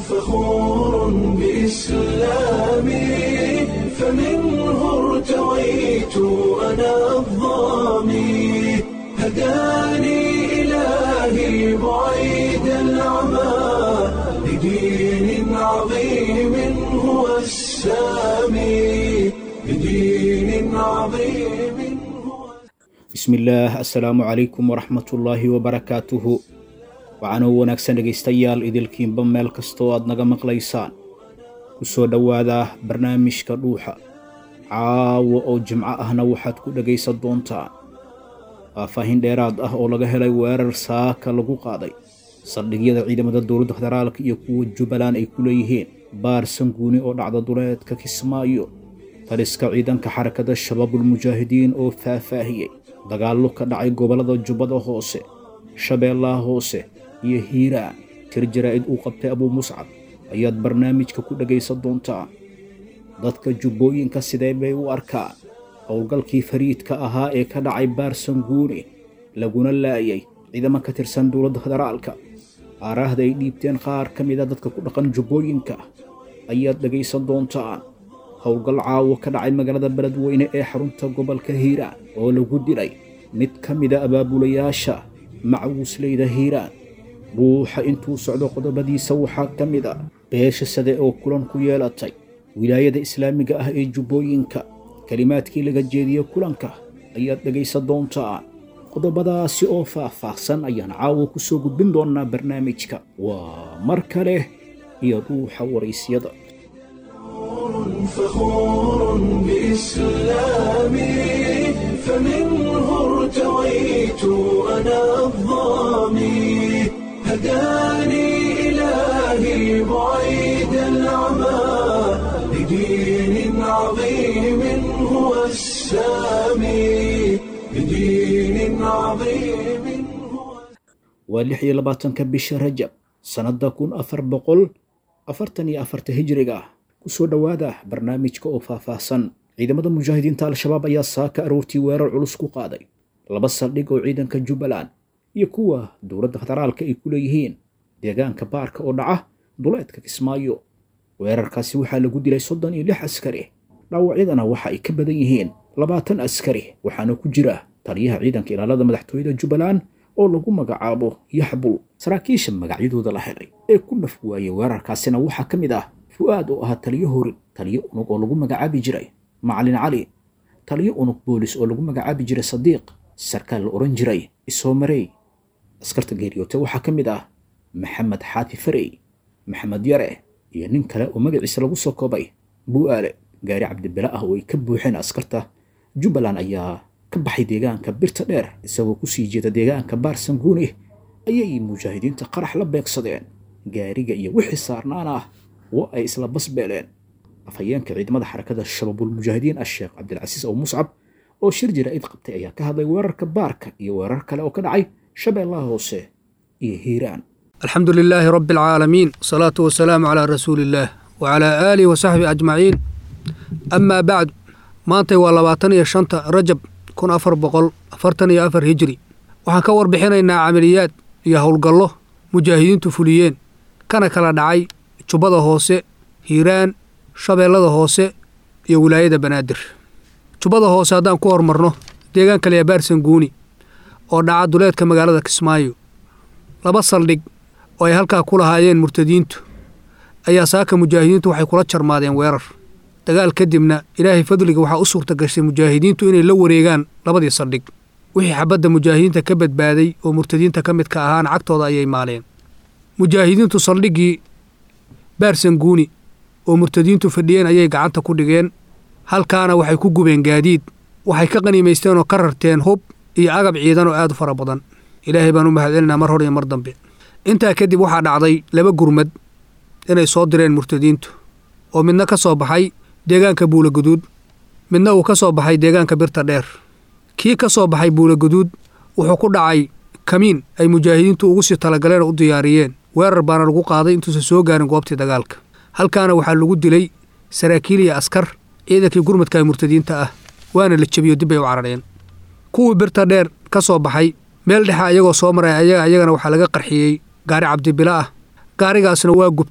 فخور بإسلامي فمنه ارتويت أنا الضامي هداني إلهي بعيد العمى لدين عظيم هو السامي لدين عظيم هو bismillaah assalaamu calaykum waraxmatullaahi wabarakaatuhu waxaanoo wanaagsan dhegaystayaal idilkiinba meel kastoo aad naga maqlaysaan ku soo dhowaada barnaamijka dhuuxa caawa oo jimco ahna waxaad ku dhegaysan doontaan faahfaahin dheeraad ah oo laga helay weerar saaka lagu qaaday saldhigyada ciidamada dowladda federaalka iyo kuwa jubbaland ay ku leeyihiin baar sanguuni oo dhacda duleedka kismaayo taliska ciidanka xarakada shabaabulmujaahidiin oo faahfaahiyey dagaallo ka dhacay gobollada jubbada hoose shabeellaha hoose iyo hiiraan tir jaraa'id uu qabtay abuu muscab ayaad barnaamijka ku dhegaysan doontaan dadka jubbooyinka sidee bay u arkaan howlgalkii fariidka ahaa ee ka dhacay baar sanguuni laguna laayay ciidamo ka tirsan dowladda federaalka aaraahda ay dhiibteen qaar ka mida dadka ku dhaqan jubbooyinka ayaad dhegaysan doontaan howlgal caawo ka dhacay magaalada beledweyne ee xarunta gobolka hiiraan oo lagu dilay mid ka mida abaabulayaasha macwusleyda hiiraan ruuxa intuu socdo qodobadiisa waxaa ka mid a beesha sade oo kulan ku yeelatay wilaayada islaamiga ah ee jubbooyinka kelimaadkii laga jeediye kulanka ayaad dhegaysan doontaan qodobadaasi oo faah-faahsan ayaan caawo ku soo gudbin doonaa barnaamijka waa mar kale iyo ruuxa waraysyada فخور بإسلامي فمنه ارتويت أنا الضامي هداني إلهي بعيد العمى لدين عظيم هو السامي لدين عظيم هو waa lix iyo labaatanka bisha rajab sannadda kun afar boqol afartan iyo afarta hijriga ah ku soo dhowaada barnaamijka oo faahfaahsan ciidamada mujaahidiinta al-shabaab ayaa saaka aroortii weerar culus ku qaaday laba saldhig oo ciidanka jubbaland iyo kuwa dowladda federaalka ay ku leeyihiin deegaanka baarka oo dhaca duleedka kismaayo weerarkaasi waxaa lagu dilay soddon iyo lix askari dhaawacyadana waxa ay ka badan yihiin labaatan askari waxaana ku jira taliyaha ciidanka ilaalada madaxtooyada jubbaland oo lagu magacaabo yaxbul saraakiisha magacyadooda la helay ee ku naf waayey weerarkaasina waxaa ka mid ah fu'aad oo ahaa taliyo horin taliyo unug oo lagu magacaabi jiray macalin cali taliyo unug boolis oo lagu magacaabi jiray sadiiq sarkaal la odhan jiray isoomarey askarta geeriyoote waxaa ka mid ah maxamed xaati farey maxamed yare iyo nin kale oo magaciisa lagu soo koobay bu'aale gaari cabdibile ah oo ay ka buuxeen askarta jubbaland ayaa ka baxay deegaanka birta dheer isagoo ku sii jeeda deegaanka baar sanguuni ayay mujaahidiinta qarax la beegsadeen gaariga iyo wixii saarnaan ah oo ay isla basbeeleen afhayeenka ciidamada xarakada shabaabulmujaahidiin asheekh cabdilcasiis ow muscab oo shir jaraa'id qabtay ayaa ka hadlay weerarka baarka iyo weerar kale oo ka dhacay shabeellaha hoose iyo hiiraan alxamdu lilaahi rabi alcaalamiin wasalaatu wasalaamu calaa rasuuli illaah wacalaa aalihi wasaxbihi ajmaciin amaa bacdu maantay waa labaatan iyo shanta rajab kun afar boqol afartan iyo afar hijri waxaan ka warbixinaynaa camaliyaad iyo howlgallo mujaahidiintu fuliyeen kana kala dhacay jubbada hoose hiiraan shabeellada hoose iyo wilaayada banaadir jubbada hoose haddaan ku hormarno deegaanka leebaar sanguuni oo dhaca duleedka magaalada kismaayo laba saldhig oo ay halkaa ku lahaayeen murtadiintu ayaa saaka mujaahidiintu waxay kula jarmaadeen weerar dagaal kadibna ilaahay fadliga waxaa u suurta gashay mujaahidiintu inay la wareegaan labadii saldhig wixii xabadda mujaahidiinta ka badbaaday oo murtadiinta ka midka ahaana cagtooda ayay maaleen mujaahidiintu saldhiggii baarsanguuni oo murtadiintu fadhiyeen ayay gacanta ku dhigeen halkaana waxay ku gubeen gaadiid waxay ka qaniimaysteen oo ka rarteen hub iyo agab ciidan oo aad u fara badan ilaahay baan u mahadcelinaa mar hor iyo mar dambe intaa kadib waxaa dhacday laba gurmad inay soo direen murtadiintu oo midna ka soo baxay deegaanka buulaguduud midna uu ka soo baxay deegaanka birta dheer kii ka soo baxay buulaguduud wuxuu ku dhacay kamiin ay mujaahidiintu ugu sii talagaleen oo u diyaariyeen weerar baana lagu qaaday intuusan soo gaarin goobtii dagaalka halkaana waxaa lagu dilay saraakiil iyo askar ciidankii gurmadka ee murtadiinta ah waana la jebiyo dib bay u carareen kuwii birta dheer ka soo baxay meel dhexe ayagoo soo maray ayaga ayagana waxaa laga qarxiyey gaari cabdibilo ah gaarigaasna waa gubtay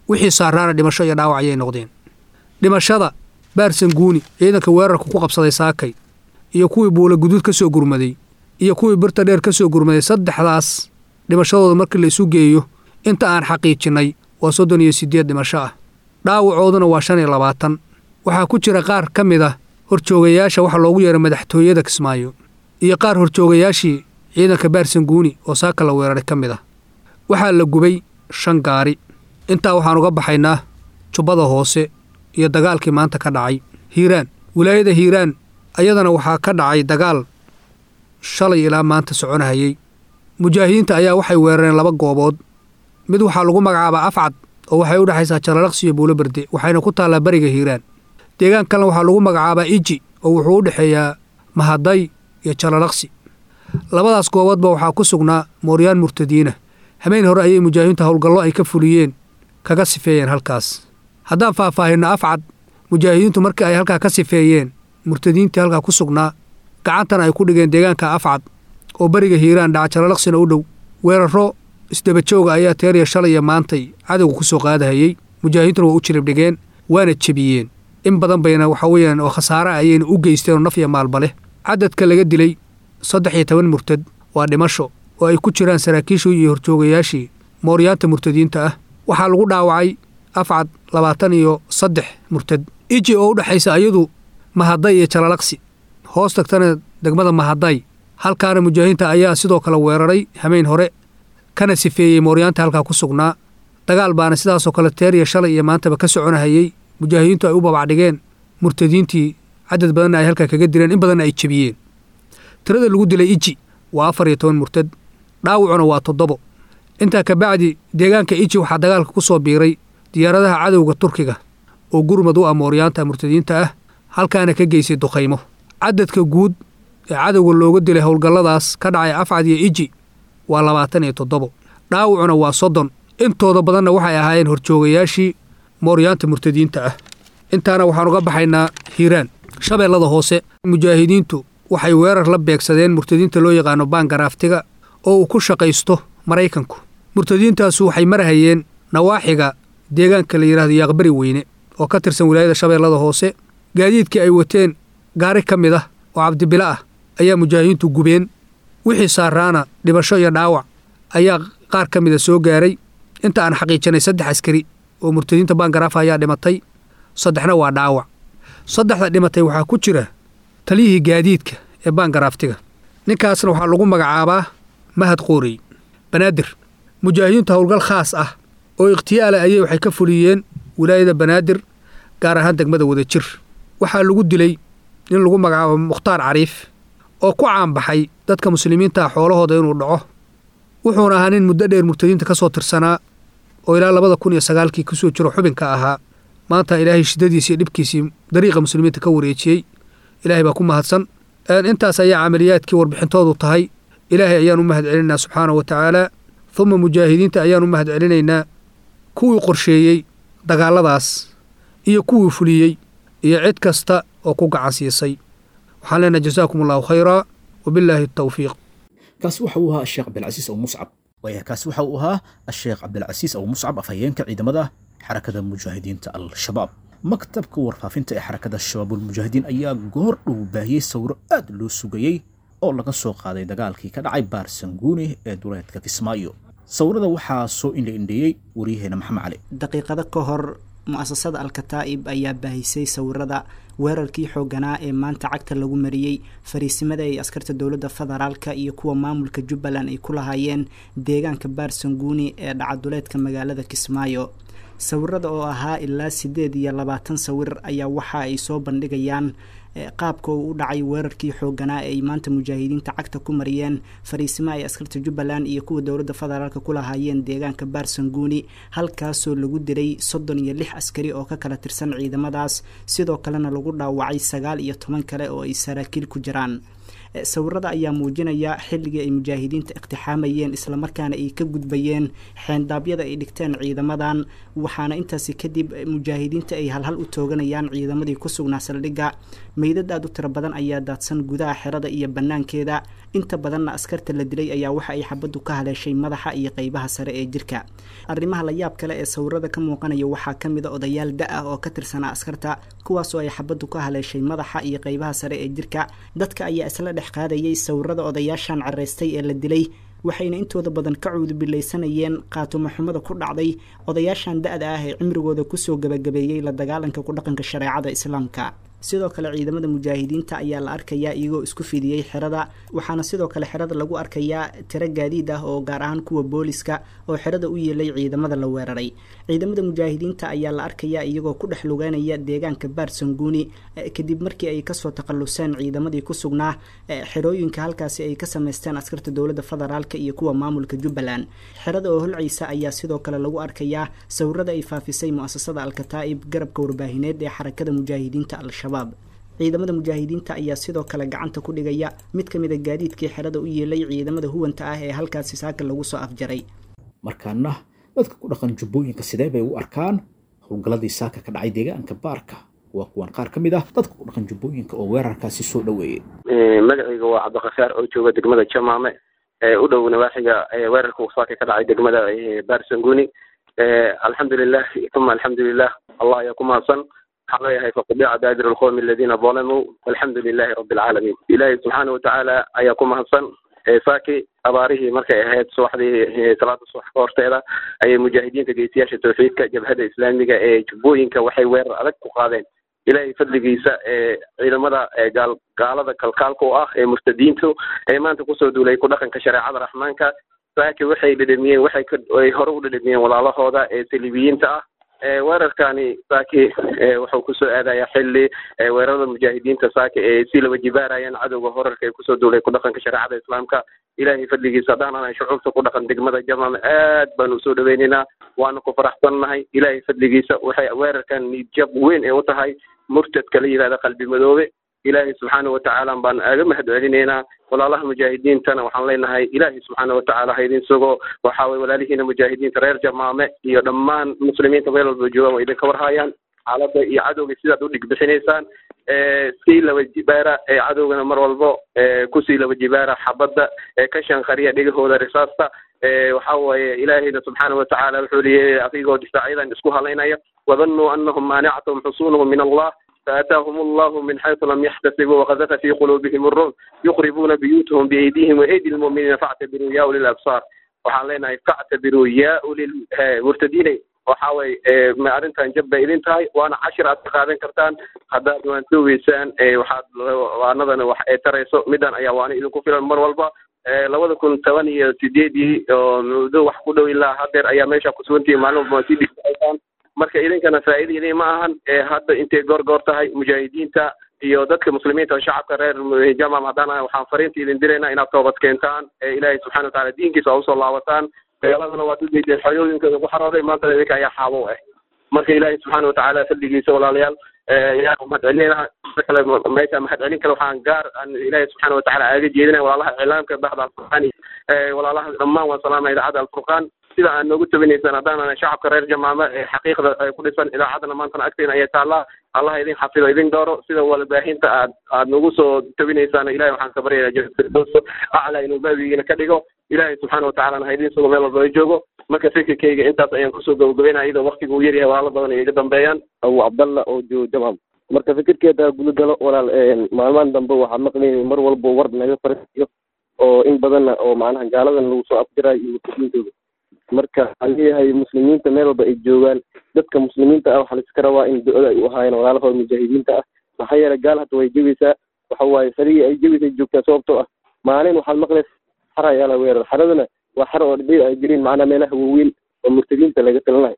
wixii saaraana dhimasho iyo dhaawac ayay noqdeen dhimashada baarsanguuni ciidanka weerarka ku qabsaday saakay iyo kuwii buula guduud ka soo gurmaday iyo kuwii birta dheer ka soo gurmaday saddexdaas dhimashadooda markii la isu geeyo inta aan xaqiijinnay waa soddon iyo siddeed dhimasho ah dhaawacooduna waa shan iyo labaatan waxaa ku jira qaar ka mid ah horjoogayaasha waxa loogu yeeray madaxtooyada kismaayo iyo qaar horjoogayaashii ciidanka baarsanguuni oo saaka la weeraray ka mid ah waxaa la gubay shan gaari intaa waxaan uga baxaynaa jubbada hoose iyo dagaalkii maanta ka dhacay hiiraan wilaayada hiiraan ayadana waxaa ka dhacay dagaal shalay ilaa maanta soconahayey mujaahidiinta ayaa waxay weerareen laba goobood mid waxaa lagu magacaabaa afcad oo waxay u dhexaysaa jalalaqsi iyo buulo berde waxayna ku taallaa bariga hiiraan deegaan kalena waxaa lagu magacaabaa iji oo wuxuu u dhexeeyaa mahaday iyo jalalaqsi labadaas gooboodba waxaa ku sugnaa mooryaan murtadiina habeen hore ayay mujaahidiinta howlgallo ay ka fuliyeen kaga sifeeyeen halkaas haddaan faahfaahinno afcad mujaahidiintu markii ay halkaa ka sifeeyeen murtadiintii halkaa ku sugnaa gacantana ay ku dhigeen deegaanka afcad oo beriga hiiraan dhaca jalalaqsina u dhow weerarro isdabajooga ayaa teeriya shalay iyo maantay cadowga ku soo qaadahayey mujaahidiintuna waa u jirib dhigeen waana jebiyeen in badan bayna waxa weeyaan oo khasaare ayayna u geysteen oo naf iyo maalba leh cadadka laga dilay saddex iyo toban murtad waa dhimasho oo ay ku jiraan saraakiishii iyo horjoogayaashii mooryaanta murtadiinta ah waxaa lagu dhaawacay afcad labaatan iyo saddex murtad iji oo u dhexaysa ayadu mahaday iyo jalalaqsi hoos tagtana degmada mahaday halkaana mujaahidiinta ayaa sidoo kale weeraray hameen hore kana sifeeyey mooryaanta halkaa ku sugnaa dagaal baana sidaasoo kale teeriya shalay iyo maantaba ka soconahayey mujaahidiintu ay u babacdhigeen murtadiintii cadad badanna ay halkaa kaga dileen in badanna ay jebiyeen tirada lagu dilay iji waa afar iyo toban murtad dhaawacuna waa toddobo intaa kabacdi deegaanka iji waxaa dagaalka ku soo biiray diyaaradaha cadowga turkiga oo gurmad u ah mooryaanta murtadiinta ah halkaana ka geysay duqaymo cadadka guud ee cadowga looga dilay howlgalladaas ka dhacay afcad iyo iji waa labaatan iyo toddobo dhaawacuna waa soddon intooda badanna waxay ahaayeen horjoogayaashii mooryaanta murtadiinta ah intaana waxaan uga baxaynaa hiiraan shabeellada hoose mujaahidiintu waxay weerar la beegsadeen murtadiinta loo yaqaano baangaraaftiga oo uu ku shaqaysto maraykanku murtadiintaasu waxay marahayeen nawaaxiga deegaanka la yidhahdo yaaqbari weyne oo ka tirsan wilaayada shabeellada hoose gaadiidkii ay wateen gaari ka mid ah oo cabdibilo ah ayaa mujaahidiintu gubeen wixii saaraana dhibasho iyo dhaawac ayaa qaar ka mida soo gaaray inta aan xaqiijinay saddex askari oo murtadiinta baangaraafa ayaa dhimatay saddexna waa dhaawac saddexda dhimatay waxaa ku jira taliyihii gaadiidka ee baangaraaftiga ninkaasna waxaa lagu magacaabaa mahad qoorey banaadir mujaahidiintu howlgal khaas ah oo ikhtiyaala ayay waxay ka fuliyeen wilaayada banaadir gaar ahaan degmada wadajir waxaa lagu dilay nin lagu magacaabo mukhtaar cariif oo ku caanbaxay dadka muslimiinta ah xoolahooda inuu dhaco wuxuuna ahaa nin muddo dheer murtadiinta ka soo tirsanaa oo ilaa labada kun iyo sagaalkii kusoo jiro xubinka ahaa maanta ilaahay shiddadiisii iyo dhibkiisii dariiqa muslimiinta ka wareejiyey ilaahay baa ku mahadsan intaas ayaa camaliyaadkii warbixintoodu tahay ilaahay ayaan u mahad celinaynaa subxaana wa tacaala uma mujaahidiinta ayaan u mahad celinaynaa kuwii qorsheeyey dagaalladaas iyo kuwii fuliyey iyo cid kasta oo ku gacan siisay waxaan leenahay jasaakum allahu khayraa wabillaahi atawfiiq kaasi waxa uu ahaa sheekh cabdilcasiis abu muscab waaya kaasi waxa uu ahaa asheekh cabdilcasiis abu muscab afhayeenka ciidamada xarakada mujaahidiinta al-shabaab maktabka warfaafinta ee xarakada shabaabulmujaahidiin ayaa goor dhow baahiyey sawiro aad loo sugayey oo laga soo qaaday dagaalkii ka dhacay baarsanguuni ee duleedka kismaayo sawirada waxaa soo indhaindheeyey waryaheena maxamed cali daqiiqado ka hor mu-asasada al-kataa'ib ayaa baahisay sawirada weerarkii xooganaa ee maanta cagta lagu mariyey fariisimada ay askarta dowladda federaalka iyo kuwa maamulka jubbaland ay ku lahaayeen deegaanka baarsanguuni ee dhacaduleedka magaalada kismaayo sawirada oo ahaa ilaa siddeed iyo labaatan sawir ayaa waxa ay soo bandhigayaan qaabka uu u dhacay weerarkii xooganaa ee ay maanta mujaahidiinta cagta ku mariyeen fariisimo ay askarta jubbaland iyo kuwa dowladda federaalka ku lahaayeen deegaanka baarsanguuni halkaasoo lagu dilay soddon iyo lix askari oo ka kala tirsan ciidamadaas sidoo kalena lagu dhaawacay sagaal iyo toban kale oo ay saraakiil ku jiraan sawirada ayaa muujinaya xilligii ay mujaahidiinta iqtixaamayeen islamarkaana ay ka gudbayeen xeendaabyada ay dhigteen ciidamadan waxaana intaasi kadib mujaahidiinta ay halhal u tooganayaan ciidamadii ku sugnaa saldhigga meydad aad u tiro badan ayaa daadsan gudaha xerada iyo bannaankeeda inta badanna askarta la dilay ayaa waxa ay xabaddu ka haleeshay madaxa iyo qeybaha sare ee jirka arrimaha la yaab kale ee sawirada ka muuqanaya waxaa ka mid a odayaal da ah oo ka tirsanaa askarta kuwaasoo ay xabaddu ka haleeshay madaxa iyo qeybaha sare ee jirka dadka ayaa isla dhex qaadayay sawirada odayaashan caraystay ee la dilay waxayna intooda badan ka cuudubilaysanayeen qaatumo xumada ku dhacday odayaashan da-da ah ee cimrigooda kusoo gabagabeeyey la dagaalanka ku dhaqanka shareecada islaamka sidoo kale ciidamada mujaahidiinta ayaa la arkayaa iyagoo isku fidiyey xerada waxaana sidoo kale xerada lagu arkayaa tiro gaadiid ah oo gaar ahaan kuwa booliska oo xerada u yeelay ciidamada la weeraray ciidamada mujaahidiinta ayaa la arkayaa iyagoo ku dhex lugeynaya deegaanka baarsanguuni kadib markii ay kasoo takhaluseen ciidamadii ku sugnaa xerooyinka halkaasi ay ka sameysteen askarta dowladda federaalk iyo kuwa maamulka jubbaland xerada oo holciisa ayaa sidoo kale lagu arkayaa sawirada ay faafisay mu-asasada alkataa'ib garabka warbaahineed ee xarakada mujaahidiinta al-shabaab ciidamada mujaahidiinta ayaa sidoo kale gacanta ku dhigaya mid ka mid a gaadiidkii xerada u yeelay ciidamada huwanta ah ee halkaasi saaka lagu soo afjaray markaana dadka ku dhaqan jubbooyinka sidee bay u arkaan howlgalladii saaka ka dhacay deegaanka baarka waa kuwan qaar ka mid ah dadka ku dhaqan jubbooyinka oo weerarkaasi soo dhoweeyey magacayga waa cabdikafaar oo jooga degmada jamaame u dhow nawaaxiga weerarka uu saaka ka dhacay degmada barsanguni alxamdulilah uma alxamdulilah allah ayaa ku mahadsan waxaan leeyahay faqudica daadir alqowmi aladiina dalamuu walxamdu lilahi rabi alcaalamiin ilaahay subxaana watacaala ayaa ku mahadsan saaki abaarihii markay ahayd subaxdii salaada subax ka horteeda ayay mujaahidiinta geystayaasha tawxiidka jabhada islaamiga ee jubbooyinka waxay weerar adag ku qaadeen ilaahay fadligiisa ee ciidamada gaal gaalada kalkaalka u ah ee murtadiintu ee maanta kusoo duulay ku dhaqanka shareecada raxmaanka saaki waxay dhedhamiyeen waxay ay hore u dhedhamiyeen walaalahooda ee saliibiyiinta ah weerarkani saaki wuxuu kusoo aadaya xili weerarada mujaahidiinta saaki ee si laba jibaarayaan cadowga horarka ee kusoo duulay ku dhaqanka shareecada islaamka ilaahay fadligiisa haddaanan shucuubta ku dhaqan degmada jamam aad baanu usoo dhaweynaynaa waana ku faraxsannahay ilaahay fadligiisa waxay weerarkan niidjab weyn ee u tahay murtadka la yihahda qalbi madoobe ilaahay subxaana watacaala baan aaga mahad celinaynaa walaalaha mujaahidiintana waxaan leenahay ilaahay subxaana watacaala ha idin sugo waxa weye walaalihiina mujaahidiinta reer jamaame iyo dhammaan muslimiinta meel walba joogaan waa idinka warhaayaan xaaladda iyo cadowga sidaad u dhigbixinaysaan sii laba jibaara ee cadowgana mar walbo kusii laba jibaara xabadda ee ka shanqariya dhegahooda risaasta waxa weeye ilaahayna subxaana watacaala wuxuu leeyahay adigoo difaacyadan isku halaynaya wadannuu anahum maanicatahum xusuunuhum min allah فأتاهم الله من حيث لم يحتسبوا وقذف في قلوبهم الرعب يخربون بيوتهم بأيديهم وأيدي المؤمنين فاعتبروا يا أولي الأبصار waxaan leenahay factabiruu yaa ulil murtadiinay waxa way ma arrintan jab bay idin tahay waana cashir aad ka qaadan kartaan haddaad waantoogeysaan waxaad waanadana wax ay tarayso midan ayaa waana idinku filan mar walba labada kun toban iyo sideedii oo muddo wax ku dhow ilaa hadeer ayaa meesha kusugantihi maalin walba waa sii dhigsaysaan marka idinkana faa'iida idin ma ahan hadda intay goorgoor tahay mujaahidiinta iyo dadka muslimiinta oo shacabka reer jamam haddana waxaan fariinta idin diraynaa inaad toobad keentaan ee ilaahay subxana wataala diinkiisa oo usoo laabataan dagaaladana waad ujeedeen xoriyooyinkooda ku xarooday maantana idinka ayaa xaabo ah marka ilaahay subxaana watacaala fadligiisa walaalayaal yaa mahad celinayna kale meesha mahad celin kale waxaan gaar aan ilaahay subxaana watacaala aaga jeedinaya walaalaha iclaamka baxda alfurqaan walaalaha dhammaan waan salaamaya idaacadda alfurqaan sida aad noogu tabinaysaan haddaanan shacabka reer jamaame ee xaqiiqda ay ku dhisan idaacadana maantana agteena ayay taallaa allah idin xafido idin dooro sida walbaahinta aad aad nagu soo tabinaysaan ilahay waxaan ka baryayaa jafirdows aclaa inuu baabigiina ka dhigo ilaahay subxaana watacalana ha idin sugo meel walba ay joogo marka fikirkayga intaas ayaan kusoo gabagabeynaya iyadoo waktiga uu yaryahay walaalo badan ay iga dambeeyaan abu cabdalla oo joogo jamam marka fikirkeeda gudagalo walaal maalmahan dambe waxaa maqlayay mar walba war naga farsiyo oo in badanna oo macnaha gaaladan lagu soo afjirayo iyo muslimiintooda marka waxaan leeyahay muslimiinta meel walba ay joogaan dadka muslimiinta ah waxaa laiska rabaa in do-da ay u ahaayeen walaalahooda mujaahidiinta ah maxaa yeelay gaal hadda way jebaysaa waxa waaye sarigii ay jebaysay joogtaa sababtoo ah maalin waxaad maqlaysa xara ayaa la weerar xaradana waa xara oo dhibay ay jireen macnaha meelaha waaweyn oo murtadiinta laga talanayo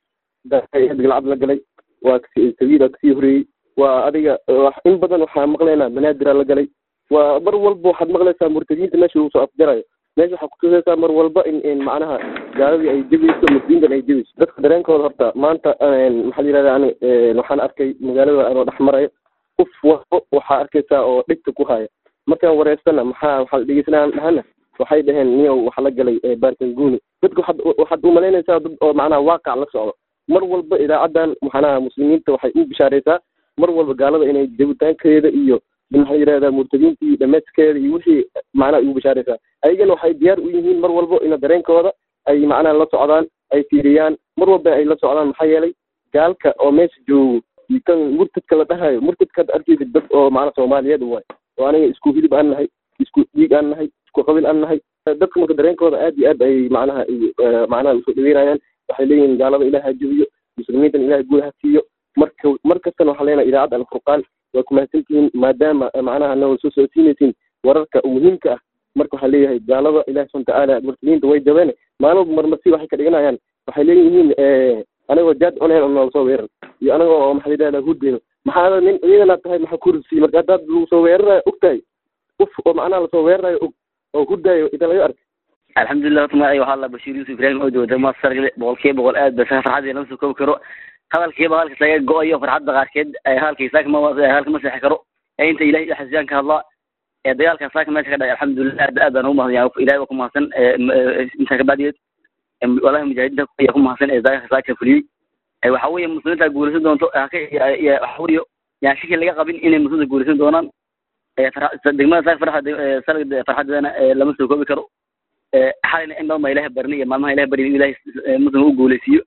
galcad la galay waa sabiida kasii horeeyey waa adiga in badan waxaa maqlaynaa banaadiraa la galay waa mar walba waxaad maqlaysaa murtadiinta meesha lagu soo afjarayo meesha waxaa kutusaysaa mar walba in in macnaha gaaladii ay jebayso muslimiintan ay jebayso dadka dareenkooda horta maanta maxaa la yihahda ani waxaan arkay magaalada anoo dhex marayo uf walbo waxaa arkaysaa oo dhigta ku haya markaan wareystana maxaa waxaa dhegeysanaan dhahana waxay dhaheen niyow waxa la galay baarkanguni dadka waxaad waxaad umalaynaysaa dad oo macnaha waaqac la socdo mar walba idaacadan macnaha muslimiinta waxay u bishaaraysaa mar walba gaalada inay jabitaankeeda iyo maxaa yidhahdaa murtadiinta iyo dhameedkeeda iyo wixii macnaha ugu bashaaraysaa ayagana waxay diyaar u yihiin mar walbo ina dareenkooda ay macnaha la socdaan ay fiiriyaan mar walba ay la socdaan maxaa yeelay gaalka oo meesha joogo iyo kan murtadka la dhahayo murtadka hadda arkeysa dad oo macnaha soomaaliyeed waay oo aniga isku hilib aan nahay isku dhiig aan nahay isku qabiil aan nahay dadka marka dareenkooda aad iyo aad ay macnaha macnaha usoo dhaweynayaan waxay leeyihiin gaalada ilaah ha jebiyo muslimiintan ilaah guud ha siiyo marka mar kastana waxaa leenahay idaacadda alfurqaan waa ku mahadsantihiin maadaama macnaha noo soo socodsiinaysiin wararka muhiimka ah marka waxaa leeyahay gaalada ilahi subana watacaala murtadiinta way jabeen maalin marmarsi waxay ka dhiganayaan waxay leeyihiin anagoo jaad cuneen oo noola soo weerar iyo anaga oo maxaa yidhahdaa hurdeyno maxaa nin ciidana tahay maxaa ku ridsiiy marka haddaad lagu soo weerarayo og tahay uf oo macnaha lasoo weerarayo og oo hurdaayo inta laga arkay alxamdulilah horta magacay waxaa la bashiir yuusuf ibrahim oo jooga degmada sargle boqolkiiba boqol aad ba farxadii lama soo koobi karo hadalkiiba halkas laga go-ayo farxadda qaarkeed halkay saaka ma halka ma seexi karo ee inta ilahay xasiyaan ka hadlaa ee dagaalka saaka meesha ka dhacay alxamdulilah aad aad baan ugu mahadsan ilahay waa ku mahadsan intaa kabacdigeed walahi mujaahidiinta ayaa ku mahadsan ee dagaalka saaka fuliyey waxa weeye muslimiinta guulaysan doonto waxa weeye yaan shaki laga qabin inay muslimiinta guulaysan doonaan degmada saaka farxad salga farxadeedana lama soo koobi karo xalayna in badan baa ilahay barni iyo maalmaha ilahay barni ilahay muslim u guulaysiiyo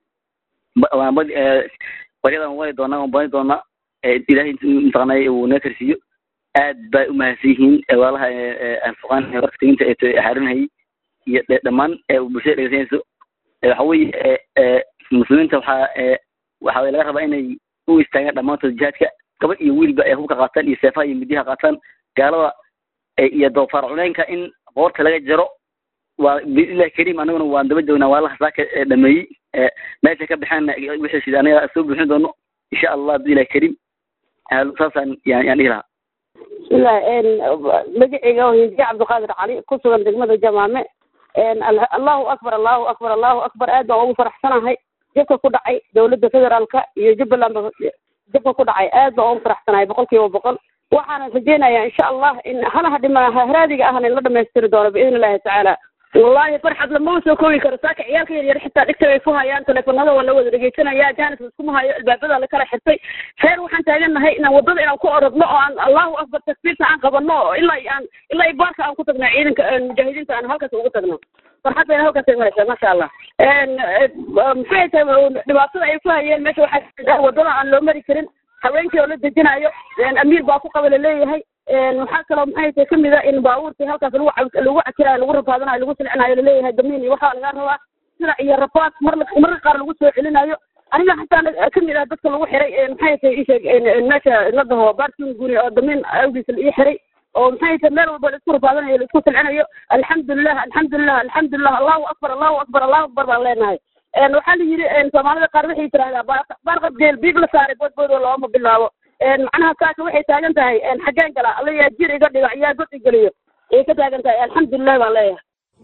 baryadan wali doonaa waan bani doonaa ilahay mataqaanay uu naga karsiiyo aad bay umahadsan yihiin walaalaha alfuqaan warka teginta ee xaarinhayay iyo dhammaan bulshada dhegeysanayso waxa weeye muslimiinta waxaa waxa laga rabaa inay u istaagaan dhammaantood jihaadka gabadh iyo wiilba ay hubka qaataan iyo seefaha iyo midiyaha qaataan gaalada iyo doofaar culeynka in qoorta laga jaro waa biillahi kariim anaguna waan daba joognaa waalaha saaka dhameeyey meesha ka baxeen wixii sida anaga soo buuxin doono insha allah biillahi kariim saasaan yaan yaan dhihi lahaa bismillahi magaceyga hindiye cabdiqaadir cali ku sugan degmada jamaame allahu akbar allahu akbar allahu akbar aad baan ugu faraxsanahay jabka ku dhacay dowladda federaalka iyo jubbaland jabka ku dhacay aad baan ugu faraxsanahay boqol kiiba boqol waxaana rajeynayaa insha allah in halaha dhima haraadiga ahna in la dhamaystiri doono biidn illahi tacaala wallahi farxad lama soo koobi karo saaka ciyaalka yar yar xitaa dhigta bay ku hayaan teleefanada waa la wada dhegeysanaya jaanis iskuma hayo albaabada la kala xirtay reer waxaan taagannahay inaan wadada inaan ku orodno oo aan allahu akbar takbiirta aan qabano oo ilaa aan ilaa baarka aan ku tagno ciidanka mujaahidiinta aan halkaas ugu tagno farxad bayna halkaas ay maraysaa maasha allah maxay tahay dhibaatada ay ku hayeen meesha waxaa wadada aan loo mari karin haweenkii oo la dejinayo amiir baa ku qaba laleeyahay waxaa kaloo maxay tahay kamid a in baabuurtii halkaas lagu lagu cakirayo lagu rafaadanayo lagu silcinayo laleeyahay damiin iyo waxaa laga rabaa sida iyo rafaad mar marka qaar lagu soo celinayo aniga xataa kamid ah dadka lagu xiray maxay tahay isheeg meesha la dhaho baarkin guri oo damiin awgiisa la ii xiray oo maxay tahay meel walba laisku rafaadanayo laisku silcinayo alxamdulilah alxamdulilah alxamdulilah allahu akbar allahu akbar allahu akbar baan leenahay waxaa la yidhi soomaalida qaar waxay tirahdaa baarqab geel biib la saaray boodboodoo looma bilaabo macnaha saaka waxay taagan tahay xaggeen gala alla yaa jir iga dhigo yaa god igeliyo ayay ka taagan tahay alxamdulilah baan leeyahay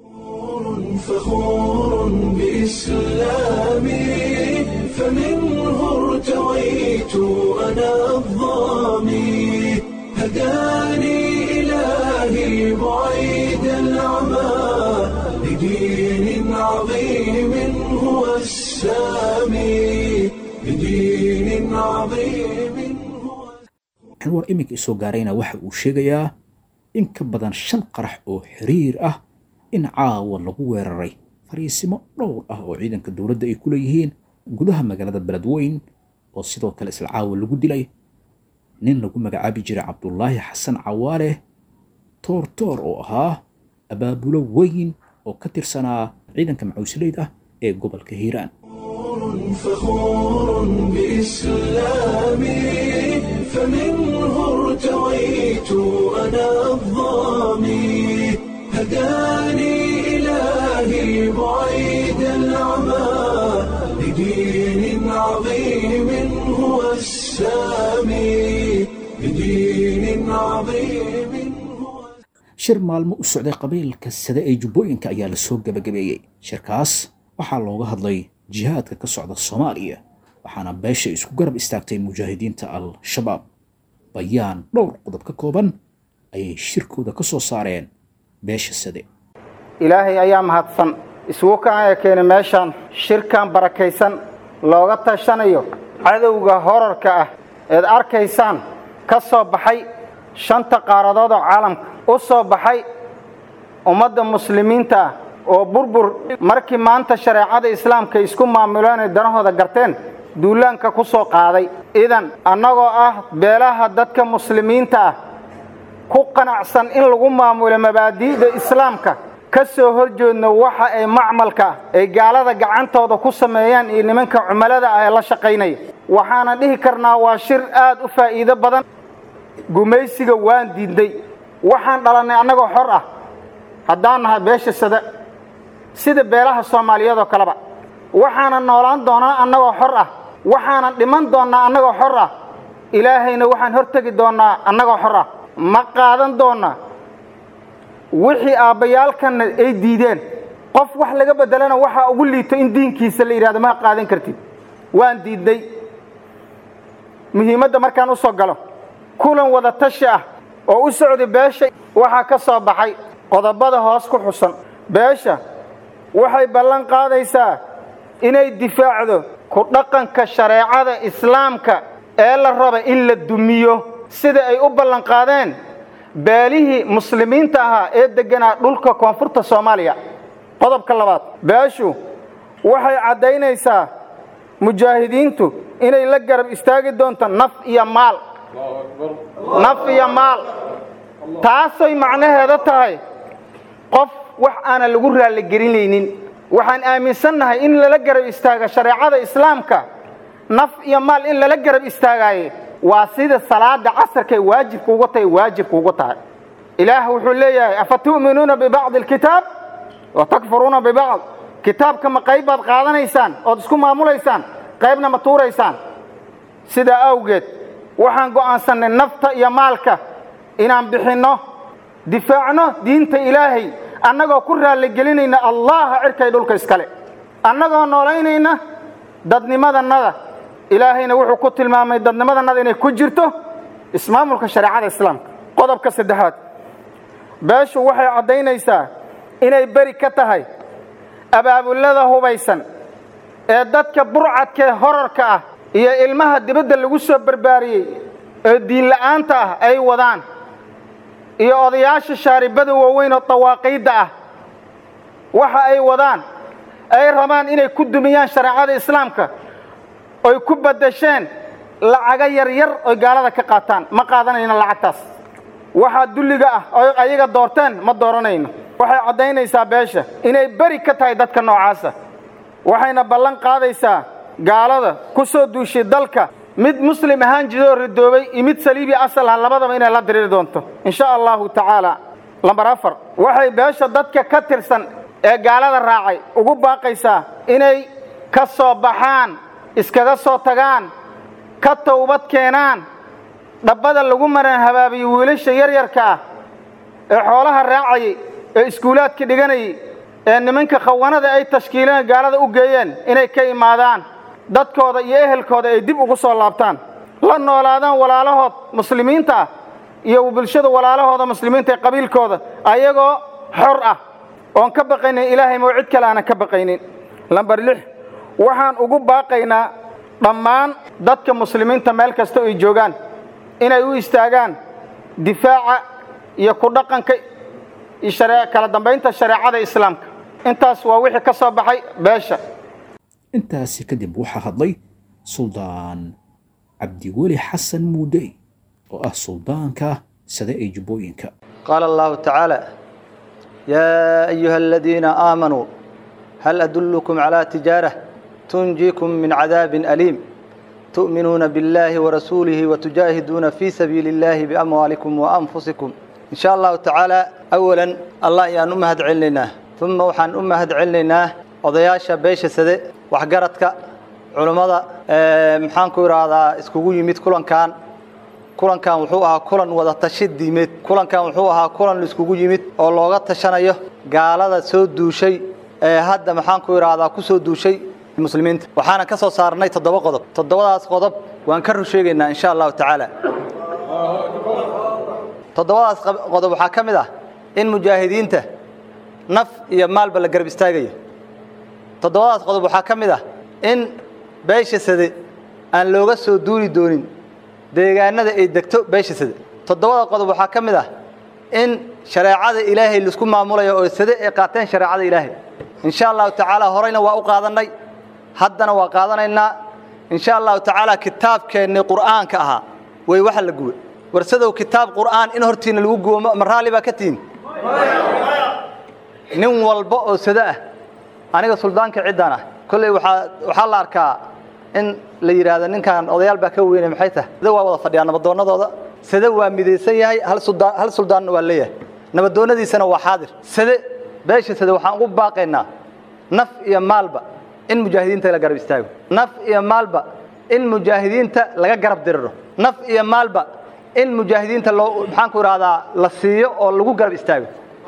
فخور بإسلامي فمنه ارتويت أنا الظامي هداني إلهي بعيد العمى لدين عظيم هو السامي لدين عظيم هو anwar iminka isoo gaarayna waxa uu sheegayaa in ka badan shan qarax oo xiriir ah in caawa lagu weeraray fariisimo dhowr ah oo ciidanka dowladda ay ku leeyihiin gudaha magaalada beledweyn oo sidoo kale isla caawa lagu dilay nin lagu magacaabi jiray cabdulaahi xasan cawaale toortoor oo ahaa abaabulo weyn oo ka tirsanaa ciidanka macuusleyda ah ee gobolka hiiraan فخور بإسلامي فمنه ارتويت أنا الظامي هداني إلهي بعيد العمى لدين عظيم هو السامي لدين عظيم هو shir maalmo u socday qabiilka sade ee jubbooyinka ayaa la soo gebagabeeyey shirkaas waxaa looga hadlay jihaadka ka socda soomaaliya waxaana beesha isku garab istaagtay mujaahidiinta al-shabaab bayaan dhowr qodob ka kooban ayay shirkooda ka soo saareen beesha sade ilaahay ayaa mahadsan isugu kaaya keenay meeshaan shirkan barakaysan looga tashanayo cadowga horarka ah eed arkaysaan ka soo baxay shanta qaaradood oo caalamka u soo baxay ummadda muslimiinta ah oo burbur markii maanta shareecada islaamka isku maamuleen ay danahooda garteen duulaanka ku soo qaaday idan annagoo ah beelaha dadka muslimiinta ah ku qanacsan in lagu maamulo mabaadi'da islaamka ka soo horjeedno waxa ay macmalka ay gaalada gacantooda ku sameeyaan iyo nimanka cumalada ah ee la shaqaynaya waxaana dhihi karnaa waa shir aad u faa'iido badan gumaysiga waan diidnay waxaan dhalannay annagoo xor ah haddaan nahay beesha sada sida beelaha soomaaliyeed oo kaleba waxaanan noolaan doonaa annagoo xor ah waxaanan dhiman doonnaa annagoo xor ah ilaahayna waxaan hortegi doonnaa annagoo xor ah ma qaadan doonnaa wixii aabbayaalkanna ay diideen qof wax laga beddelana waxaa ugu liito in diinkiisa la yidhahdo ma qaadan kartid waan diidnay muhiimadda markaan u soo galo kulan wada tashi ah oo u socday beesha waxaa ka soo baxay qodobada hoos ku xusan beesha waxay ballan qaadaysaa inay difaacdo ku dhaqanka shareecada islaamka ee la raba in la dumiyo sida ay u ballan qaadeen beelihii muslimiinta ahaa ee degganaa dhulka koonfurta soomaaliya qodobka labaad beeshu waxay caddaynaysaa mujaahidiintu inay la garab istaagi doonto naf iyo maal naf iyo maal taasay macnaheeda tahay qof wax aanan lagu raalligelinaynin waxaan aaminsannahay in lala garab istaaga shareecada islaamka naf iyo maal in lala garab istaagaaye waa sida salaada casarkay waajibka uga tahay waajibka uga tahay ilaah wuxuu leeyahay afa tu'minuuna bibacdi alkitaab wa takfuruuna bibacd kitaabka ma qayb baad qaadanaysaan ood isku maamulaysaan qaybna ma tuuraysaan sidaa awgeed waxaan go'aansannay nafta iyo maalka inaan bixinno difaacno diinta ilaahay annagoo ku raalligelinayna allaha cirkay dhulka iskale annagoo noolaynayna dadnimadannada ilaahayna wuxuu ku tilmaamay dadnimadannada inay ku jirto ismaamulka shareecada islaamka qodobka saddexaad beeshu waxay caddaynaysaa inay beri ka tahay abaabullada hubaysan ee dadka burcadkaee horarka ah iyo ilmaha dibadda lagu soo barbaariyey ee diinla'aanta ah ay wadaan iyo odayaasha shaaribada waaweyn oo dawaaqiidda ah waxa ay wadaan ay rabaan inay ku dumiyaan shareecada islaamka oy ku baddasheen lacaga yaryar oy gaalada ka qaataan ma qaadanayno lacagtaas waxaa dulliga ah oy ayaga doorteen ma dooranayno waxay caddaynaysaa beesha inay beri ka tahay dadka noocaasa waxayna ballan qaadaysaa gaalada ku soo duushay dalka mid muslim ahaan jidoo ridoobay iyo mid saliibi asal ah labadaba inay la diriiri doonto insha allahu tacaala lambar afar waxay beesha dadka ka tirsan ee gaalada raacay ugu baaqaysaa inay ka soo baxaan iskaga soo tagaan ka towbad keenaan dhabbada lagu maraan habaabiyo wiilasha yaryarka ah ee xoolaha raacayay ee iskuulaadka dhiganayay ee nimanka khawanada ay tashkiileen gaalada u geeyeen inay ka imaadaan dadkooda iyo ehelkooda ay dib ugu soo laabtaan la noolaadaan walaalahood muslimiinta ah iyo bulshada walaalahooda muslimiinta ee qabiilkooda ayagoo xor ah oon ka baqaynin ilaahay moo cid kale aanan ka baqaynin lambar lix waxaan ugu baaqaynaa dhammaan dadka muslimiinta meel kasta ay joogaan inay u istaagaan difaaca iyo ku dhaqanka iyo kala dambaynta shareecada islaamka intaas waa wixii ka soo baxay beesha intaasi kadib waxaa hadlay suldaan cabdiweli xasan muudey oo ah suldaanka sade ee jubbooyinka qaala allahu tacaala yaa ayuha aladiina aamanuu hal adullukum calaa tijaarah tunjiikum min cadaabin aliim tu'minuuna biاllahi warasuulihi watujaahiduuna fii sabiili اllahi biamwaalikum waanfusikum in sha allahu tacaala awalan allah ayaan u mahad celinaynaa uma waxaan u mahad celinaynaa odayaasha beesha sade waxgaradka culummada maxaanku idhaahdaa iskugu yimid kulankan kulankan wuxuu ahaa kulan wada tashi diimeed kulankan wuxuu ahaa kulan iskugu yimid oo looga tashanayo gaalada soo duushay ee hadda maxaanku idhaahdaa ku soo duushay muslimiinta waxaana ka soo saarnay toddoba qodob toddobadaas qodob waan ka rusheegaynaa insha allahu tacaala toddobadaas qodob waxaa ka mid ah in mujaahidiinta naf iyo maalba la garab istaagayo toddobadaas qodob waxaa ka mid ah in beesha sade aan looga soo duuli doonin deegaanada ay degto beesha sade toddobada qodob waxaa ka mid ah in shareecada ilaahay laisku maamulayo oo sade ay qaateen shareecada ilaahay insha allahu tacaala horeyna waa u qaadannay haddana waa qaadanaynaa insha allahu tacaala kitaabkeennii qur'aanka ahaa way waxa la guwe warsadow kitaab qur'aan in hortiina lagu gubo ma raalli baa ka tihin nin walba oo sado ah aniga suldaanka ciddaan ah kolley waxaa waxaa la arkaa in la yidhaahdo ninkan odayaal baa ka weynay maxay tahay sida waa wada fadhiyaan nabadoonnadooda sade waa midaysan yahay hal suldaan hal suldaanna waa leeyahay nabadoonnadiisana waa xaadir sade beesha sade waxaan ugu baaqaynaa naf iyo maalba in mujaahidiinta la garab istaago naf iyo maalba in mujaahidiinta laga garab diriro naf iyo maalba in mujaahidiinta loo maxaan ku idhahdaa la siiyo oo lagu garab istaago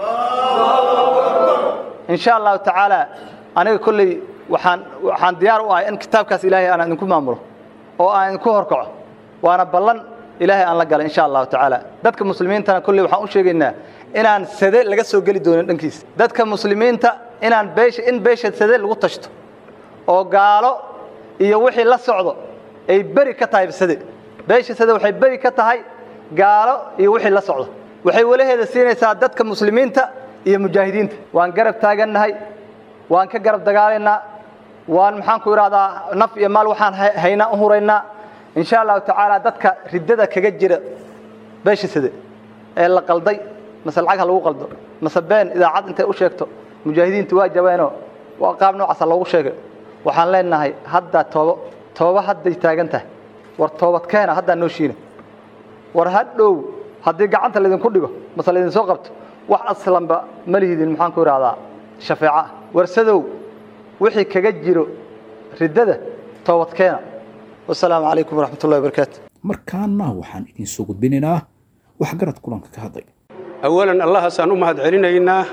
insha allahu tacaala aniga kolley waxaan waxaan diyaar u ahay in kitaabkaas ilaahay aan idinku maamulo oo aan idinku horkaco waana ballan ilaahay aan la galay insha allahu tacaala dadka muslimiintana kolley waxaan u sheegaynaa inaan sade laga soo geli doonin dhankiisa dadka muslimiinta inaan beesha in beesha sade lagu tashto oo gaalo iyo wixii la socdo ay beri ka tahay sade beesha sade waxay beri ka tahay gaalo iyo wixii la socdo waxay walaheeda siinaysaa dadka muslimiinta iyo mujaahidiinta waan garab taagannahay waan ka garab dagaalaynaa waan maxaan ku idhahdaa naf iyo maal waxaan haynaa u huraynaa insha allahu tacaala dadka riddada kaga jira beesha sade ee la qalday mase lacag ha lagu qaldo mase been idaacad intay u sheegto mujaahidiintu waa jabeenoo waa qaab noocaasa loogu sheegay waxaan leenahay hadda toobo toobo hadday taagan tahay war toobad keena haddaa noo shiina war hadhow haddii gacanta laydinku dhigo mase laydinsoo qabto wax aslanba ma lihidin maxaan ku idhahdaa shafeeco ah warsadow wixii kaga jiro riddada toobad keena wasalaamu calaykum waraxmat ullahi wabarakaatu markaana waxaan idiin soo gudbinaynaa waxgarad kulanka ka hadlay awalan allahaasaan u mahad celinaynaa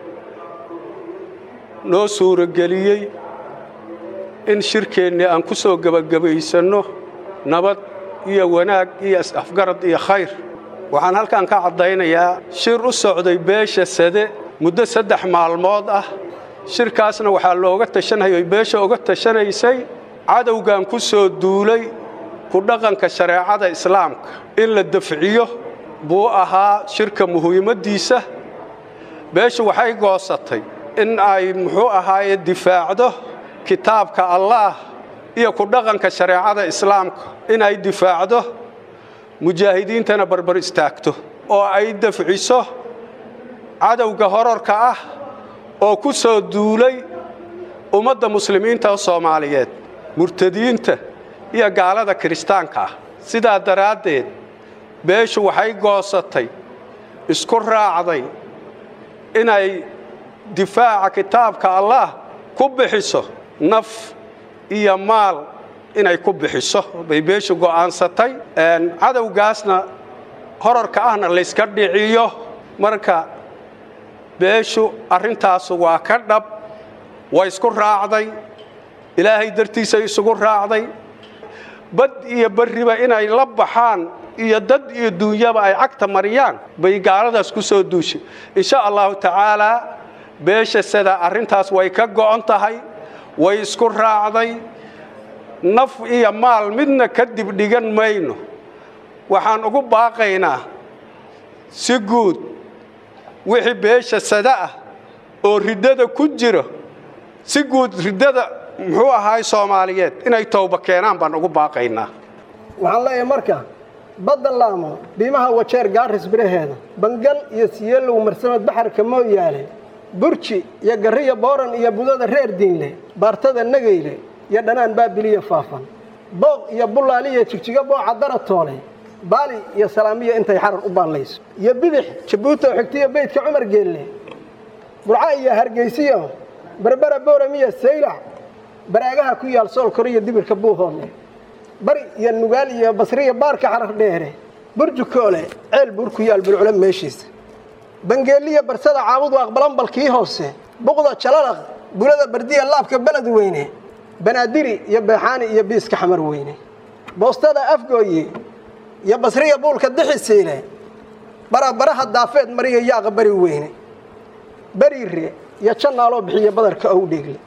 noo suurageliyey in shirkeennii aan ku soo gebagabaysanno nabad iyo wanaag iyo is-afgarad iyo khayr waxaan halkan ka caddaynayaa shir u socday beesha sade muddo saddex maalmood ah shirkaasna waxaa looga tashanayay beesha uga tashanaysay cadowgan ku soo duulay ku dhaqanka shareecada islaamka in la dafciyo buu ahaa shirka muhiimaddiisa beeshu waxay goosatay in ay muxuu ahaaye difaacdo kitaabka allaah iyo ku dhaqanka shareecada islaamka inay difaacdo mujaahidiintana barbar istaagto oo ay dafciso cadowga horarka ah oo ku soo duulay ummadda muslimiinta soomaaliyeed murtadiinta iyo gaalada kiristaanka ah sidaa daraaddeed beeshu waxay goosatay isku raacday inay difaaca kitaabka allaah ku bixiso naf iyo maal inay ku bixiso bay beeshu go'aansatay cadowgaasna horarka ahna layska dhiciyo marka beeshu arrintaasu waa ka dhab way isku raacday ilaahay dartiisay isugu raacday bad iyo barriba inay la baxaan iyo dad iyo duunyaba ay cagta mariyaan bay gaaladaas ku soo duushay insha allahu tacaalaa beesha sida arrintaas way ka go'on tahay way isku raacday naf iyo maal midna ka dibdhigan mayno waxaan ugu baaqaynaa si guud wixii beesha sada ah oo riddada ku jiro si guud riddada muxuu ahaay soomaaliyeed inay towba keenaan baan ugu baaqaynaa waxaan leeyahay marka badda laamo dhiimaha wajeer gaaris biraheeda bangal iyo siyeelow marsamad baxarka mooyaale burji iyo garriya booran iyo budada reer diinle baartada nageyle iyo dhanaan baabiliya faafan booq iyo bullaaliya jigjiga booca daratoole baali iyo salaamiya intay xarar u baallayso iyo bidix jabuuti oo xigtiyo beydka cumar geelle burca iyo hargeysiyo berbera booramiya saylac baraagaha ku yaal sool koriyo dibirka buuhoodle bari iyo nugaal iyo basriya baarka xarar dheere burjukoole ceel buur ku yaal bulcula meeshiisa bangeeliya barsada caabudu aqbalanbalkii hoose buqda jalalaq bulada bardiya laabka beled weyne banaadiri iyo beexaani iyo biiska xamar weyne boostada afgooye iyo basriya buulka dixisiile barabaraha daafeed mariya yaaqa bari weyne beriire iyo jannaaloo bixiya badarka owdheegle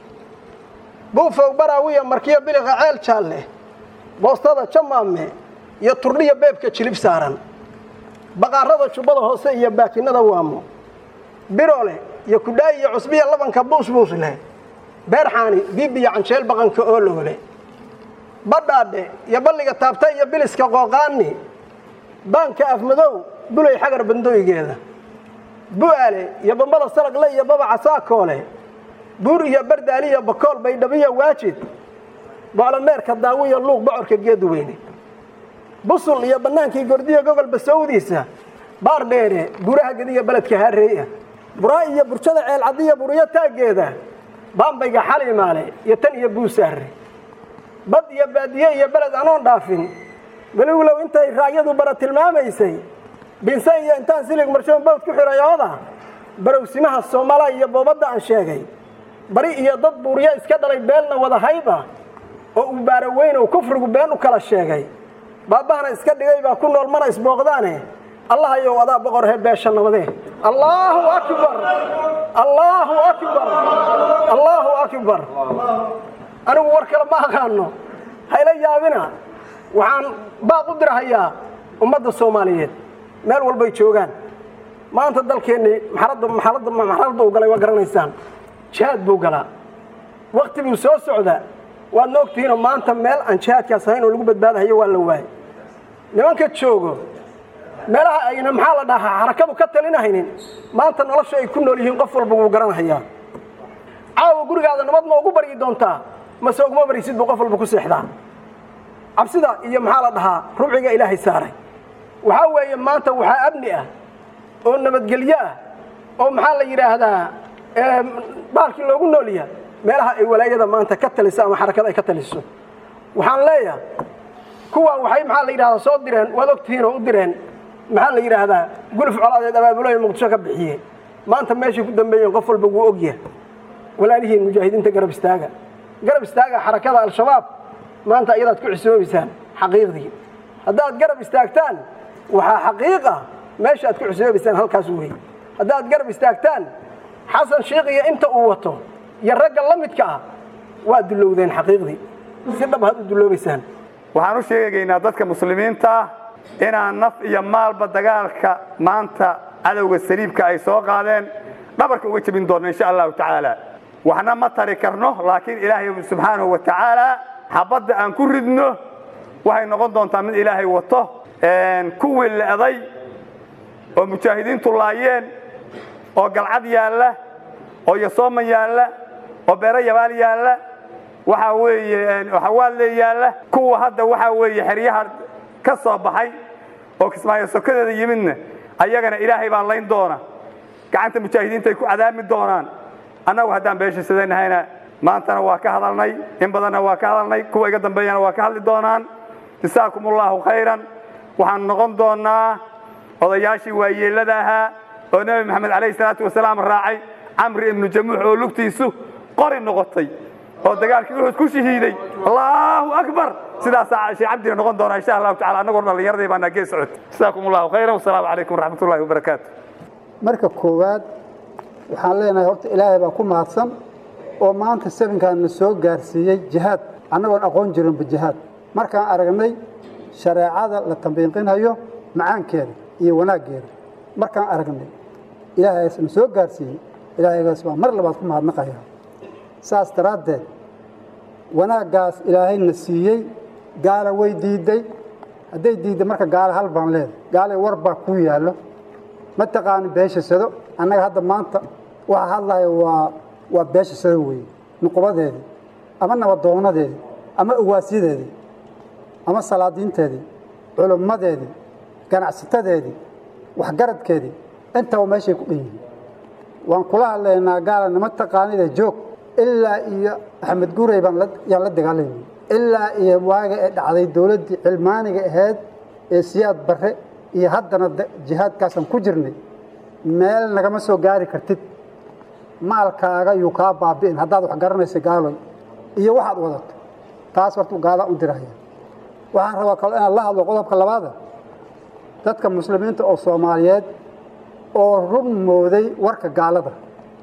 buufow baraawiya markiyo biliqa ceel jaalle boostada jamaame iyo turdhiya beebka jilib saaran baqaarada jubbada hoose iyo baakinada waamo birole iyo kudhaay iyo cusbiya labanka buusbuus leh beerxaani biibiyo canjeel baqanka oo loole badhaadhe iyo balliga taabta iyo biliska qooqaani baanka afmadow bulay xagar bandooygeeda bu'aale iyo bambada saragle iyo babaca saakoole buur iyo bardaali iyo bakool baydhabiyo waajid boclomeerka daawiyo luuq bocorka geeduweyne busul iyo bannaankii gordiya gogol basowdiisa baar dheere buraha gediya beledka haareeya buraa iyo burjada ceelcadiya buriyo taaggeeda baambayga xalimaale iyo tan iyo buusaarre bad iyo baadiye iyo beled anoon dhaafin weliwlow intay raagyadu bara tilmaamaysay binsan iyo intaan silig marshoon bawd ku xiray ooda barowsimaha soomala iyo boobadda aan sheegay bari iyo dad buuryo iska dhalay beelna wada hayba oo uu baaro weynow kufrigu been u kala sheegay baabbahana iska dhigay baa ku nool mana isbooqdaane allah ayow adaa boqorhe beesha nabadee allaahu akbar allaahu akbar allaahu akbar anigu war kale ma aqaano hayla yaabina waxaan baaq u dirhayaa ummadda soomaaliyeed meel walbay joogaan maanta dalkeennii maxaradda maxaradda uu galay waa garanaysaan jihaad buu galaa wakti buu soo socdaa waadna ogtihiinoo maanta meel aan jihaadkaas ahayn oo lagu badbaadahayo waa la waayay nimanka joogo meelaha ayna maxaa la dhahaa xarakadu ka talinahaynin maanta nolosha ay ku nool yihiin qof walba wuu garanhayaa caawa gurigaada nabad ma ugu baryi doontaa mase uguma baryisid buu qof walba ku seexdaa cabsida iyo maxaa la dhahaa rubciga ilaahay saaray waxaa weeye maanta waxaa amni ah oo nabadgelyo ah oo maxaa la yidhaahdaa baalkii loogu noolya meelaha ay walaayada maanta ka taliso ama xarakada ay ka taliso waxaan leeyahay kuwa waxay maxaa la yidhahdaa soo direen waad ogtihiin oo u direen maxaa la yidhaahdaa guluf colaadeed abaabuloy muqdisho ka bixiyey maanta meeshay ku dambeeyeen qof walba wuu ogyahay walaalihiin mujaahidiinta garab istaaga garab istaaga xarakada al-shabaab maanta iyadaad ku xisoobaysaan xaqiiqdii haddaad garab istaagtaan waxaa xaqiiqa meesha aad ku xisoobaysaan halkaas weeye haddaad garab istaagtaan xasan sheikh iyo inta uu wato iyo ragga la midka ah waa dullowdeen xaqiiqdii si dhab had u dulloobaysaan waxaan u sheegaynaa dadka muslimiinta inaan naf iyo maalba dagaalka maanta cadowga saliibka ay soo qaadeen dhabarka uga jebin doonno insha allahu tacaala waxna ma tari karno laakiin ilaahay subxaanahu wa tacaala xabadda aan ku ridno waxay noqon doontaa mid ilaahay wato kuwii le'day oo mujaahidiintu laayeen oo galcad yaalla oo yasooman yaalla oo beero yabaal yaalla waxaa weeye xawaadle yaalla kuwa hadda waxaa weeye xeryaha ka soo baxay oo kismaayo sokadeeda yimidna ayagana ilaahay baa layn doona gacanta mujaahidiinta ay ku cadaami doonaan annagu haddaan beeshiisadanahayna maantana waa ka hadalnay in badanna waa ka hadalnay kuwa iga dambeeyana waa ka hadli doonaan jasaakum ullahu khayran waxaan noqon doonaa odayaashii waayeellada ahaa oo nebi maxamed calayhi salaatu wasalaam raacay camri ibnu jamuux oo lugtiisu qori noqotay oo dagaalkii uxud ku shahiiday allahu akbar sidaasaa shee cabdina noqon doonaa insha allahu tacala annagoo dhallinyaradii baana gees socota jasaakum allahu khayran wasalaamu calaykum waraxmat ullahi wabarakaatu marka koowaad waxaan leenahay horta ilaahay baa ku mahadsan oo maanta safinkan na soo gaarsiiyey jihaad annagoon aqoon jirinba jihaad markaan aragnay shareecada la tambiiqinhayo macaankeeda iyo wanaaggeeda markaan aragnay ilaahaygaas na soo gaarsiiyey ilaahaygaas baa mar labaad ku mahadnaqaya saas daraaddeed wanaaggaas ilaahayna siiyey gaala way diidday hadday diidday marka gaala hal baan leedahay gaalay war baa kuu yaallo ma taqaani beesha sado annaga hadda maanta waxa hadlaya waa waa beesha sado weeye nuqubadeedii ama nabadoonadeedii ama uwaasyadeedii ama salaadiinteedii culummadeedii ganacsatadeedii waxgaradkeedii intaba meeshay ku dhan yihiin waan kula hadlaynaa gaala nama taqaanida joog ilaa iyo axmed guurey baan yaan la dagaalayna ilaa iyo waaga ee dhacday dowladdii cilmaaniga ahayd ee siyaad barre iyo haddana jihaadkaasaan ku jirnay meel nagama soo gaari kartid maalkaaga yuu kaa baabi'in haddaad wax garanaysa gaaloy iyo waxaad wadato taas horta gaala u diraya waxaan rabaa kalo inaan la hadlo qodobka labaada dadka muslimiinta oo soomaaliyeed oo run mooday warka gaalada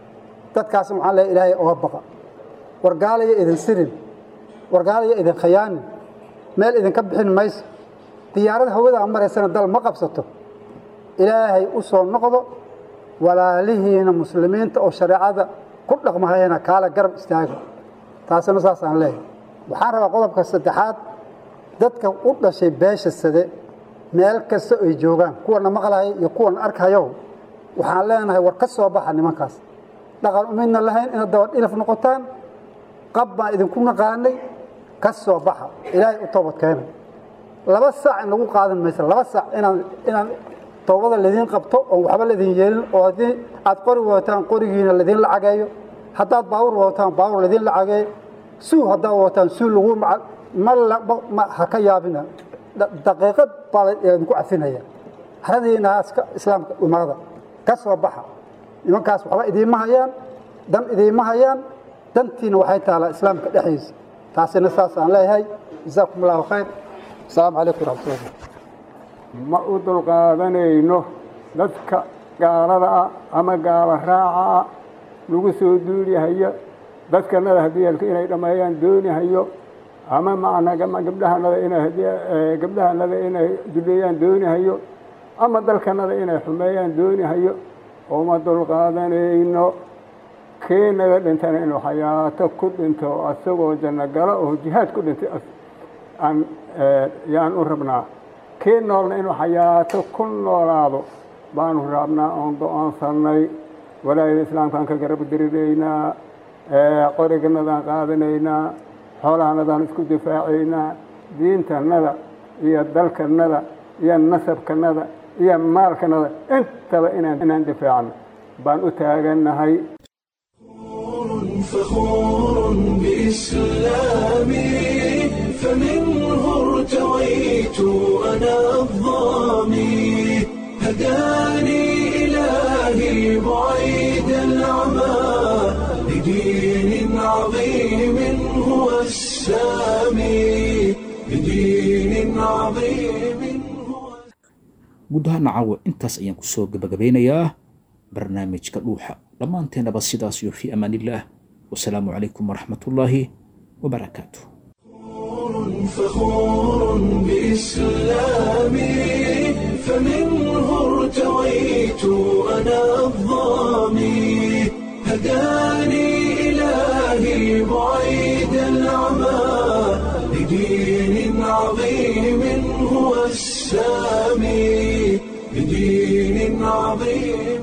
dadkaas waxaan leeyahay ilaahay oga baqa war gaalaya idin sirin war gaalaya idin khayaanin meel idinka bixin mayso diyaarad hawada maraysana dal ma qabsato ilaahay u soo noqdo walaalihiina muslimiinta oo shareecada ku dhaqmahayana kaala garab istaaga taasina saasaan leeyahay waxaan rabaa qodobka saddexaad dadka u dhashay beesha sade meel kasta ay joogaan kuwana maqlaya iyo kuwana arkhayo waxaan leenahay war ka soo baxa nimankaas dhaqan umidna lahayn inaad daba dhilaf noqotaan qab baan idinku naqaanay ka soo baxa ilaahay u toobad keena laba saac in lagu qaadan maysa laba saac inaan inaan toobada ladiin qabto oon waxba ladin yeelin oo haddii aad qori wataan qorigiina ladiin lacageeyo haddaad baawur wataan baawur ladiin lacageeyo suu haddaad wataan suu lagu ma ha ka yaabina daqiiqad baa laydinku cafinaya haradiina iska islaamka umaada ka soo baxa nimankaas waxba idiima hayaan dan idiima hayaan dantiina waxay taalaa islaamka dhexdiisa taasina saasaan leeyahay jazaakum allahu khayr asalaamu calaykum waraxmatullah ma u dulqaadanayno dadka gaalada ah ama gaalo raaca ah lagu soo duulihayo dadkanada haddii inay dhammeeyaan doonihayo ama macnaa gabdhahanada inay gabdhahanada inay duleeyaan doonihayo ama dalkanada inay xumeeyaan doonihayo uma dulqaadanayno kii naga dhintana inuu xayaato ku dhinto asagoo janno galo oo jihaad ku dhintay aan yaan u rabnaa kii noolna inuu xayaato ku noolaado baanu rabnaa oon go-aansanay walaayada islaamkaan ka garab diriraynaa qoriganadaan qaadanaynaa xoolahanadaan isku difaacaynaa diintanada iyo dalkanada iyo nasabkanada iyo maalkanada intaba inaan inaan difaacno baan u taagannahay فخور بإسلامي فمنه ارتويت أنا الظامي هداني إلهي بعيد العمى لدين عظيم هو السامي لدين عظيم guud ahaana caawa intaas ayaan kusoo gabagabeynayaa barnaamijka dhuuxa dhammaanteennaba sidaas iyo fii amaan illaah wasalaamu calaykum waraxmat ullaahi wabarakaatu فخور بإسلامي فمنه ارتويت أنا الظامي هداني إلهي بعيد العمى لدين عظيم هو السامي لدين عظيم